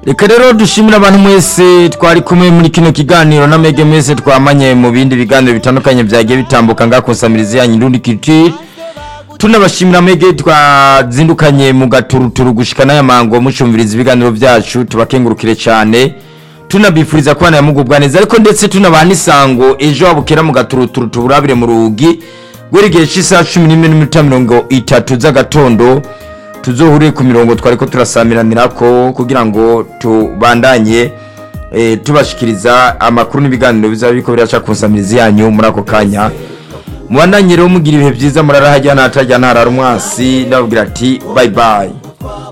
reka rero dushimire abantu mwese twari kumwe muri kino kiganiro na mege mwese twamanye mu bindi biganiro bitandukanye byagiye bitambuka ngakonsamiriza yanyu ndundi culture tunabashimira mege twazindukanye mu gaturuturu gushika n'aya mango mucumviriza ibiganiro byacu tubakengurukire cyane tunabifuriza kubana yamugubwa neza ariko ndetse tunabaha n'isango ejo wabukera mu gaturuturu tuburabire mu rugi guhera cy'isaha cumi n'imwe n'iminota mirongo itatu z'agatondo tuzohure ku mirongo twari ko turasamiranira ko kugira ngo tubandanye eh, tubashikiriza amakuru n'ibiganiro bizaba biriko biraca ku nsamirizi yanyu muri ako kanya mubandanye rero mugira ibihe byiza murarahajya ntatajya ntarara umwasi ndababwira ati bye bye